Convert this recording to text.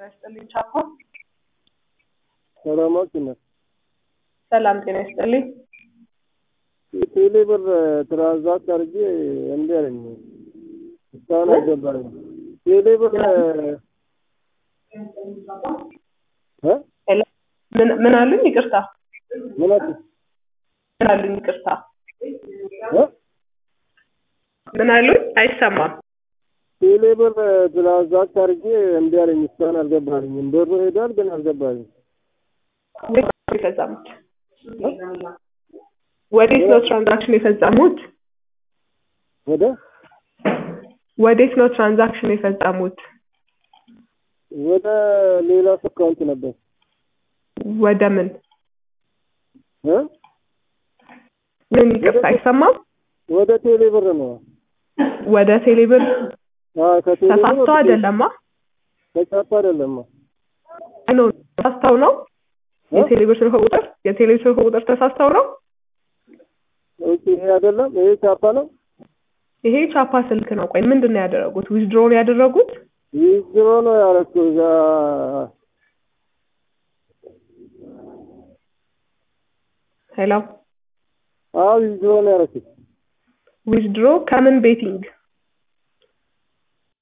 ይስጥልኝ ቻኮ። ሰላማችን ነው። ሰላም ጤና ይስጥልኝ። ቴሌ ብር ትራንዛክት አድርጌ እምቢ አለኝ። እስካሁን አልገባኝም። ቴሌ ብር እ ምን ምን አሉኝ? ይቅርታ ምን አልሽኝ? ምን አሉኝ? ይቅርታ እ ምን አሉኝ? አይሰማም። ቴሌ ብር ትራንዛክት አድርጌ እምቢ አለኝ። እስካሁን አልገባኝም። ብሩ ሄዷል ግን አልገባኝም። ወዴት ነው የፈጸሙት? ወዴት ነው ትራንዛክሽን የፈጸሙት? ወደ ወዴት ነው ትራንዛክሽን የፈጸሙት? ወደ ሌላ አካውንት ነበር ወደ ምን እ ምን? ይቅርታ አይሰማም። ወደ ቴሌ ብር ነው። ወደ ቴሌብር አዎ ከቴሌ ብር ተሳስተው ወደ አይደለማ? ተሳስቶ አይደለም። አይ ነው ተሳስተው ነው። የቴሌብር ስልክ ቁጥር የቴሌብር ስልክ ቁጥር ተሳስተው ነው። ኦኬ ይሄ አይደለም። ይሄ ቻፓ ነው። ይሄ ቻፓ ስልክ ነው። ቆይ ምንድን ነው ያደረጉት? ዊዝድሮ ነው ያደረጉት? ዊዝድሮ ነው ያደረኩት እዛ ሄሎ አዎ ዊዝድሮ ነው ያደረኩት ዊዝድሮ ከምን ቤቲንግ